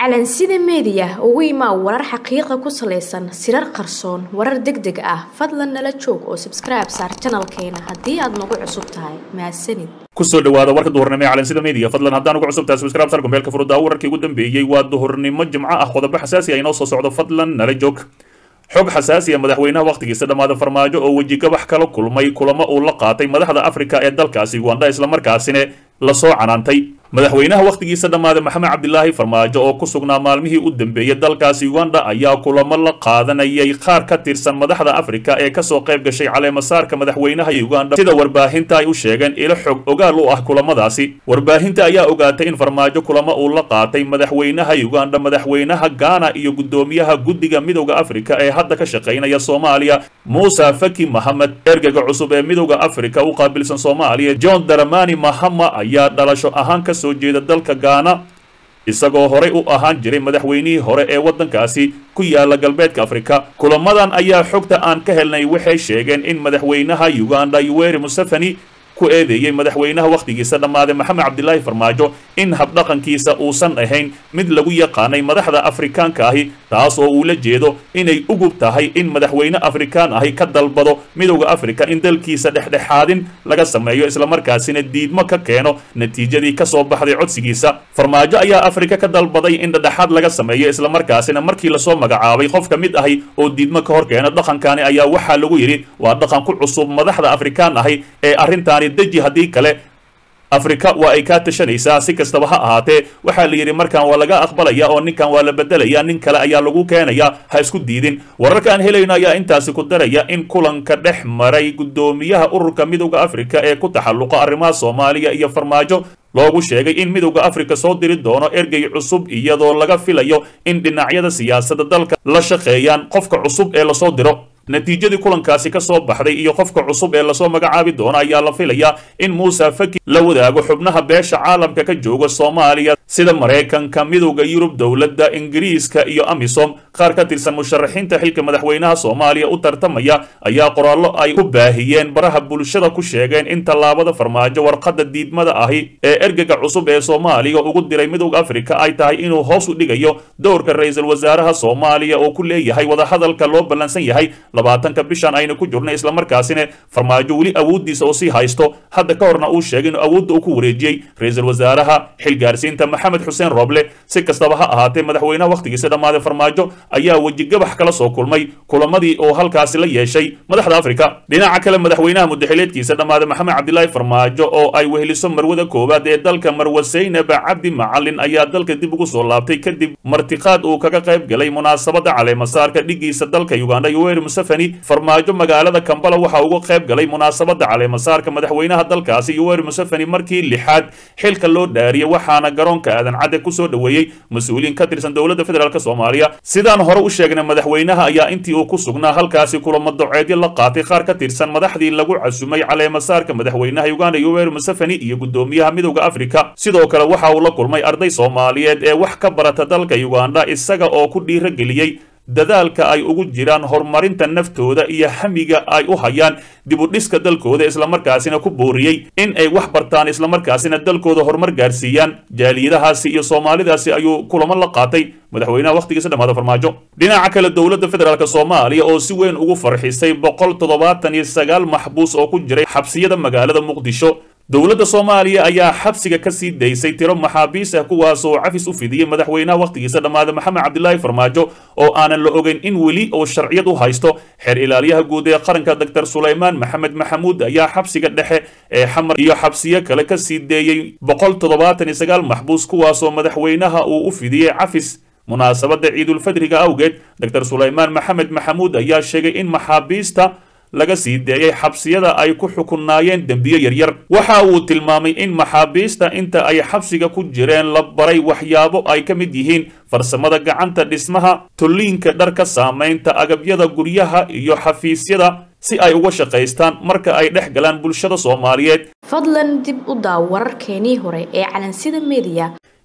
calansida meediya ugu imaa warar xaqiiqa ku salaysan sirar qarsoon warar deg deg ah fadlan nala joog oo sabskribe saar janalkeena haddii aad nagu cusub tahay mahadsanid kusoo dhawaada warka duhurnimo ee calansida media fadlan haddaan ugu cusub tahay subscribe sar gombeelka furuddaa wararkii ugu dambeeyey waa duhurnimo jimco ah qodobo xasaasi ah inoo soo socdo fadlan nala joog xog xasaasi ah madaxweynaha wakhtigiisa dhammaada farmaajo oo wejigabax kala kulmay kulamo uu la qaatay madaxda afrika ee dalkaasi uganda islamarkaasina lasoo canaantay madaxweynaha wakhtigiisa dhammaada maxamed cabdilaahi farmaajo oo ku sugnaa maalmihii u dambeeyey dalkaasi uganda ayaa kulamo la qaadanayay qaar ka tirsan madaxda afrika ee kasoo qayb gashay caleemasaarka madaxweynaha uganda sida warbaahinta ay u sheegeen ilo xog ogaal u ah kulamadaasi warbaahinta ayaa ogaatay in farmaajo kulamo uu la qaatay madaxweynaha uganda madaxweynaha ghana iyo guddoomiyaha guddiga midowda afrika ee hadda ka shaqaynaya soomaaliya muuse faki mahamed ergega cusub ee midowda afrika u qaabilsan soomaaliya john daramani mahama ayaa dhalasho ahaan ka soo jeeda dalka gaana isagoo horey u ahaan jiray madaxweynihii hore ee waddankaasi ku yaala galbeedka afrika kulamadan ayaa xogta aan ka helnay waxay sheegeen in madaxweynaha uganda yuweri museveni ku eedeeyey madaxweynaha wakhtigiisa dhammaaday maxamed cabdilaahi farmaajo in habdhaqankiisa uusan ahayn mid lagu yaqaanay madaxda afrikaanka ahi taas oo uu la jeedo inay ugub tahay in madaxweyne afrikaan ahi ka dalbado midowda afrika in dalkiisa dhexdhexaadin laga sameeyo islamarkaasina diidmo ka keeno natiijadii kasoo baxday codsigiisa farmaajo ayaa afrika ka dalbaday in dhexdhexaad laga sameeyo islamarkaasina markii lasoo magacaabay qof ka mid ahi oo diidmo ka hor keena dhaqankani ayaa waxaa lagu yidhi waa dhaqan ku cusub madaxda afrikaan ahi ee arrintaani deji haddii kale afrika waa ay kaa tashanaysaa si kastaba ha ahaatee waxaa la yidhi markan waa laga aqbalaya oo ninkan waa la bedelaya nin kale ayaa lagu keenaya ha isku diidin wararka aan helayno ayaa intaasi ku daraya in kulanka dhex maray guddoomiyaha ururka midowda afrika ee ku taxalluqa arrimaha soomaaliya iyo farmaajo loogu sheegay in midowda afrika soo diri doono ergey cusub iyadoo laga filayo in dhinacyada siyaasadda dalka la shaqeeyaan qofka cusub ee lasoo diro natiijadii kulankaasi ka soo baxday iyo qofka cusub ee lasoo magacaabi doono ayaa la filayaa in muuse faki la wadaago xubnaha beesha caalamka ka jooga soomaaliya sida maraykanka midowda yurub dowladda ingiriiska iyo amisom qaar ka tirsan musharaxiinta xilka madaxweynaha soomaaliya u tartamaya ayaa qoraallo ay ku baahiyeen baraha bulshada ku sheegeen in tallaabada farmaajo warqadda diidmada ahi ee ergega cusub ee soomaaliya ugu diray midowda afrika ay tahay inuu hoos u dhigayo dowrka ra-iisul wasaaraha soomaaliya oo ku leeyahay wadahadalka loo ballansan yahay labaatanka bishan aynu ku jirno islamarkaasina farmaajo weli awooddiisa oo sii haysto hadda ka horna uu sheegay inuu awoodda uu ku wareejiyey ra-iisul wasaaraha xilgaarsiinta maxamed xuseen roble si kastaba ha ahaatee madaxweynaha wakhtigiisa dhammaaday farmaajo ayaa wejigabax kala soo kulmay kulamadii oo halkaasi la yeeshay madaxda afrika dhinaca kale madaxweynaha mudaxileedkiisa dhammaaday maxamed cabdilaahi farmaajo oo ay weheliso marwada koowaad ee dalka marwe saynab cabdi macalin ayaa dalka dib ugu soo laabtay kadib martiqaad uu kaga qayb galay munaasabada caleemasaarka dhigiisa dalka uganda yoweri museveni farmaajo magaalada kambala waxa uga qayb galay munaasabada caleemasaarka madaxweynaha dalkaasi yoweri museveni markii lixaad xilka loo dhaariyay waxaana garoonka aadan cadde kusoo dhoweeyey mas-uuliyiin ka tirsan dowladda federaalk soomaaliya sidaan hore u sheegnay madaxweynaha ayaa intii uu ku sugnaa halkaasi kulamo doceedyo la qaatay qaar ka tirsan madaxdii lagu casumay caleemasaarka madaxweynaha uganda yoweri museveni iyo guddoomiyaha midowda afrika sidoo kale waxa uu la kulmay arday soomaaliyeed ee wax ka barata dalka uganda isaga oo ku dhiirageliyey dadaalka ay ugu jiraan horumarinta naftooda iyo hamiga ay u hayaan dib u dhiska dalkooda islamarkaasina ku booriyey in ay wax bartaan islamarkaasina dalkooda horumar gaarsiiyaan jaaliyadahaasi iyo soomaalidaasi ayuu kulamo la qaatay madaxweynaha wakhtigiisa dhammaada farmaajo dhinaca kale dowladda federaalk soomaaliya oo si weyn ugu farxisay boqol toddobaatan iyo sagaal maxbuus oo ku jiray xabsiyada magaalada muqdisho dowladda soomaaliya ayaa xabsiga ka sii daysay tiro maxaabiis ah kuwaasoo cafis u fidiyey madaxweynaha wakhtigiisa dhammaada maxamed cabdilaahi farmaajo oo aanan la ogeyn in weli oo sharciyad u haysto xeer ilaaliyaha guud ee qaranka doctor sulaymaan maxamed maxamuud ayaa xabsiga dhexe ee xamar iyo xabsiyo kale ka sii deeyey boqol toddobaatan iyo sagaal maxbuus kuwaasoo madaxweynaha uu u fidiyey cafis munaasabadda ciidulfadriga awgeed doctor sulaymaan maxamed maxamuud ayaa sheegay in maxaabiista laga sii deeyay xabsiyada ay ku xukunaayeen dembiyo yaryar waxa uu tilmaamay in maxaabiista inta ay xabsiga ku jireen la baray waxyaabo ay ka mid yihiin farsamada gacanta dhismaha tulliinka dharka saamaynta agabyada guryaha iyo xafiisyada si ay uga shaqaystaan marka ay dhex galaan bulshada soomaaliyeed fadlan dib u daaw wararkeenii hore ee calansida meediya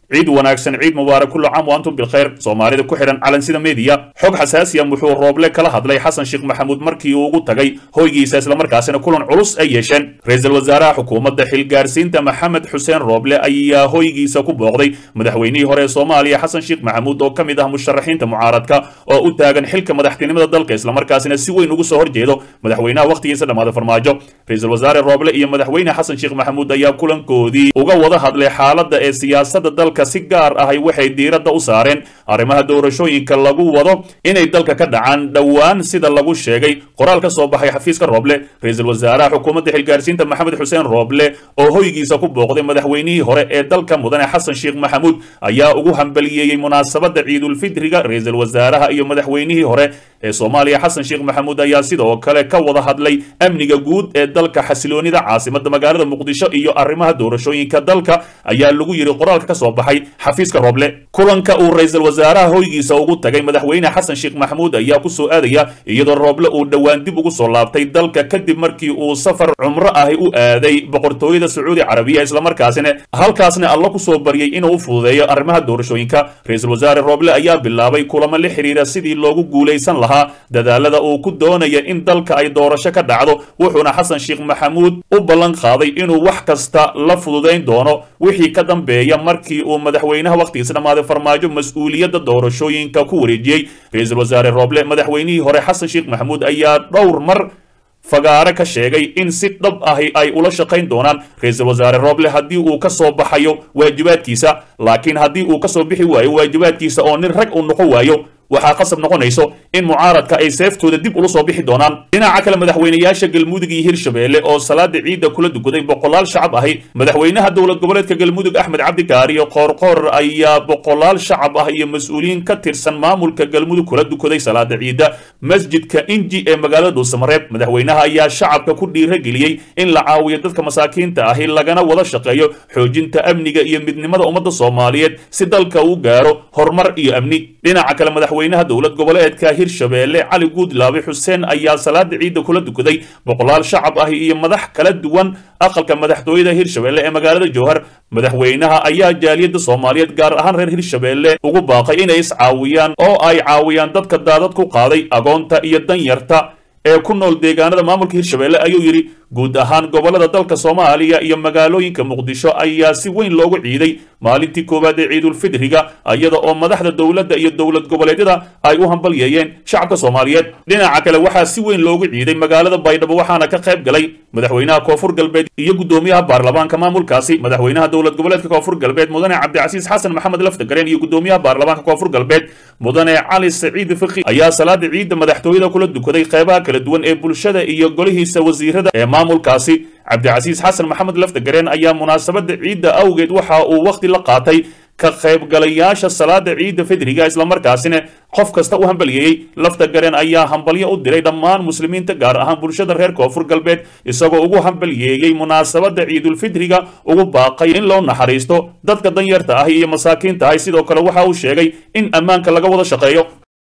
ciid wanaagsan ciid mubaarak kullu caam wa antum bilkhayr soomaalida ku xidhan calansida media xog xasaasiya muxuu rooble kala hadlay xasan sheekh maxamuud markii uu ugu tagay hoygiisa islamarkaasina kulan culus ay yeesheen ra-iisul wasaaraha xukuumadda xilgaarsiinta maxamed xuseen rooble ayaa hoygiisa ku booqday madaxweynihii hore ee soomaaliya xasan sheekh maxamuud oo ka mid ah musharaxiinta mucaaradka oo u taagan xilka madaxtinimada dalka islamarkaasina si weyn ugu soo horjeedo madaxweynaha wakhtigiisa dhammaada farmaajo ra-iisul wasaare rooble iyo madaxweyne xasan sheekh maxamuud ayaa kulankoodii uga wada hadlay xaaladda ee siyaasadda dalka si gaar ahay waxay diiradda u saareen arrimaha doorashooyinka lagu wado inay dalka ka dhacaan dhowaan sida lagu sheegay qoraal ka soo baxay xafiiska rooble ra-iisul wasaaraha xukuumadda xilgaarsiinta maxamed xuseen rooble oo hoygiisa ku booqday madaxweynihii hore ee dalka mudane xasan sheekh maxamuud ayaa ugu hambaliyeeyey munaasabadda ciidulfidriga ra-iisul wasaaraha iyo madaxweynihii hore ee soomaaliya xasan sheekh maxamuud ayaa sidoo kale ka wada hadlay amniga guud ee dalka xasiloonida caasimada magaalada muqdisho iyo arrimaha doorashooyinka dalka ayaa lagu yidhi qoraalka ka soo baxay xafiiska rooble kulanka uu ra-iisul wasaaraha hoygiisa ugu tagay madaxweyne xasan sheekh maxamuud ayaa ku soo aadaya iyadoo rooble uu dhowaan dib ugu soo laabtay dalka kadib markii uu safar cumro ahi u aaday boqortooyada sacuudi carabiya islamarkaasina halkaasna alla ku soo baryay inuu u fududeeyo arrimaha doorashooyinka ra-iisul wasaare rooble ayaa bilaabay kulamo la xiriira sidii loogu guulaysan lahaa dadaalada uu ku doonaya in dalka ay doorasho ka dhacdo wuxuuna xasan sheekh maxamuud u ballan qaaday inuu wax kasta la fududayn doono wixii ka dambeeya markii uu madaxweynaha wakhtigiisa dhammaaday farmaajo mas-uuliyadda doorashooyinka ku wareejiyey ra-iisul wasaare rooble madaxweynihii hore xasan sheekh maxamuud ayaa dhowr mar fagaare ka sheegay in si dhab ahi ay ula shaqayn doonaan ra-iisul wasaare rooble haddii uu ka soo baxayo waajibaadkiisa laakiin haddii uu ka soo bixi waayo waajibaadkiisa oo nin rag uu noqon waayo waxaa qasab noqonayso in mucaaradka ay seeftooda dib ula soo bixi doonaan dhinaca kale madaxweynayaasha galmudug iyo hirshabeelle oo salaada ciidda kula dukaday boqolaal shacab ahi madaxweynaha dowlad goboleedka galmudug axmed cabdi kaariyo qoorqoor ayaa boqolaal shacab ah iyo mas-uuliyiin ka tirsan maamulka galmudug kula dukaday salaada ciidda masjidka inji ee magaalada dhuusamareeb madaxweynaha ayaa shacabka ku dhiirageliyey in la caawiyo dadka masaakiinta ahi lagana wada shaqeeyo xoojinta amniga iyo midnimada ummadda soomaaliyeed si dalka uu gaaro horumar iyo amni dhinaca kale madaxweynaha dowlad goboleedka hirshabeelle cali guudlaabe xuseen ayaa salaada ciidda kula dukaday boqolaal shacab ah iyo madax kala duwan aqalka madaxtooyada hirshabeelle ee magaalada jowhar madaxweynaha ayaa jaaliyadda soomaaliyeed gaar ahaan reer hirshabeelle ugu baaqay inay iscaawiyaan oo ay caawiyaan dadka daadad ku qaaday agoonta iyo danyarta ee ku nool deegaanada maamulka hirshabeelle ayuu yidhi guud ahaan gobolada dalka soomaaliya iyo magaalooyinka muqdisho ayaa si weyn loogu ciiday maalintii koowaad ee ciidulfidriga iyada oo madaxda dowladda iyo dowlad goboleedyada ay u hambalyeeyeen shacabka soomaaliyeed dhinaca kale waxaa si weyn loogu ciiday magaalada baydhabo waxaana ka qayb galay madaxweynaha koonfur galbeed iyo guddoomiyaha baarlamaanka maamulkaasi madaxweynaha dowlad goboleedka koonfur galbeed mudane cabdicasiis xasan maxamed laftagareen iyo guddoomiyaha baarlamaanka koonfur galbeed mudane cali saciid fiqi ayaa salaada ciidda madaxtooyada kula dukaday qeybaha kala duwan ee bulshada iyo golihiisa wasiirada ee maamulkaasi cabdicasiis xasan maxamed laftagareen ayaa munaasabada ciidda awgeed waxa uu wakhti la qaatay ka qaybgalayaasha salaada ciidda fidriga islamarkaasina qof kasta u hambalyeeyey lafta gareen ayaa hambalyo u diray dhammaan muslimiinta gaar ahaan bulshada reer koonfur galbeed isagoo ugu hambalyeeyey munaasabada ciidulfidriga ugu baaqay in loo naxariisto dadka danyarta ah iyo masaakiinta ah sidoo kale waxa uu sheegay in ammaanka laga wada shaqeeyo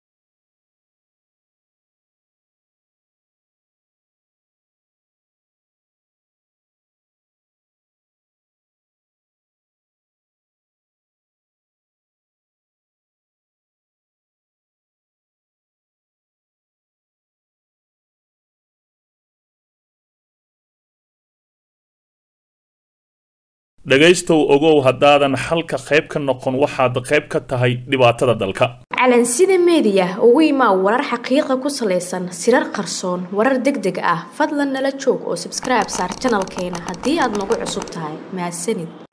dhegaystow ogow haddaadan xalka qayb ka noqon waxaad qayb ka tahay dhibaatada dalka calansida meediya ugu imaa warar xaqiiqa ku salaysan sirar qarsoon warar deg deg ah fadlan nala joog oo sabskribe saar janalkeena haddii aad nagu cusub tahay mahadsanid